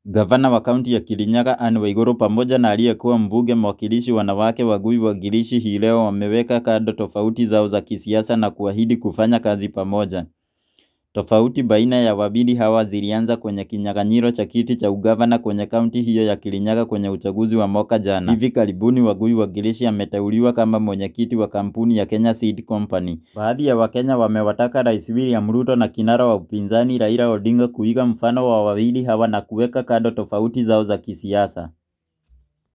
Gavana wa kaunti ya Kirinyaga Anne Waiguru pamoja na aliyekuwa mbunge mwakilishi wanawake Wagui Wangirishi hii leo wameweka kando tofauti zao za kisiasa na kuahidi kufanya kazi pamoja. Tofauti baina ya wawili hawa zilianza kwenye kinyang'anyiro cha kiti cha ugavana kwenye kaunti hiyo ya Kirinyaga kwenye uchaguzi wa mwaka jana. Hivi karibuni Wagui Wangirishi ameteuliwa kama mwenyekiti wa kampuni ya Kenya Seed Company. Baadhi ya Wakenya wamewataka Rais William Ruto na kinara wa upinzani Raila Odinga kuiga mfano wa wawili hawa na kuweka kando tofauti zao za kisiasa.